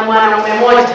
mwanaume mmoja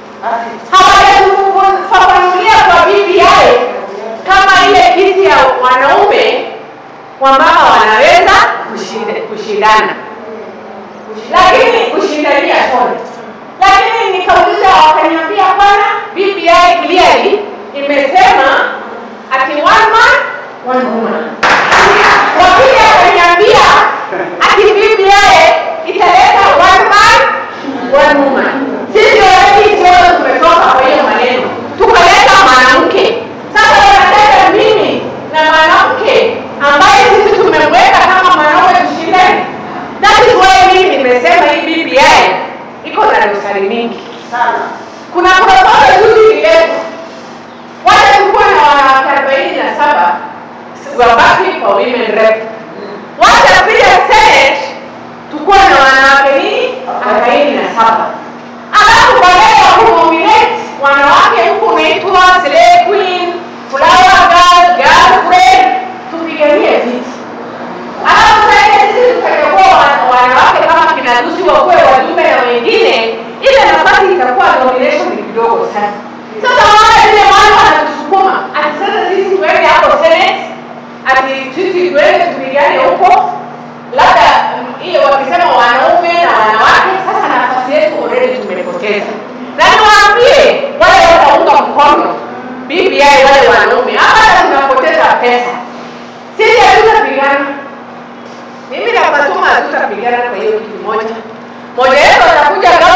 hawajatufafanulia kwa BBI kama ile kiti ya wanaume wamama wanaweza kushinda- kushindana lakini kushindania sorry lakini nikauliza wakaniambia bwana BBI clearly imesema ati one man one woman wakili akaniambia ati BBI italeta one man one woman sisi already sote tumetoka kwa hiyo maneno tukaleta mwanamke sasa wanataka mimi na mwanamke ambaye sisi tumemweka kama mwanaume tushindane that is why mimi nimesema hii BBI iko na dosari mingi kuna protokoli juzi ililetwa wacha tukuwe na wanawake arobaini na saba wabaki kwa women rep wacha pia senate tukuwe na wanawake nini arobaini na saba alafu baadaye ya kunominate wanawake huku unaitwa slay queen flower girl girlfriend tupiganie viti alafu sasa sisi tutachagua wana- wanawake kama kina Lucy wakuwe wajumbe na wengine ile nafasi itakuwa nomination ni kidogo sana sasa wale vile wale wanatusukuma ati sasa sisi tuende hapo senate ati sisi tuende tupigane huko labda mm, hiyo wakisema wanaume na wanawake sasa nafasi yetu already tumepoteza na niwaambie wale wanaunga mkono BBI wale wanaume hapa tunapoteza pesa sisi hatutapigana mimi na Fatuma hatutapigana kwa hiyo kitu moja moja yetu atakuja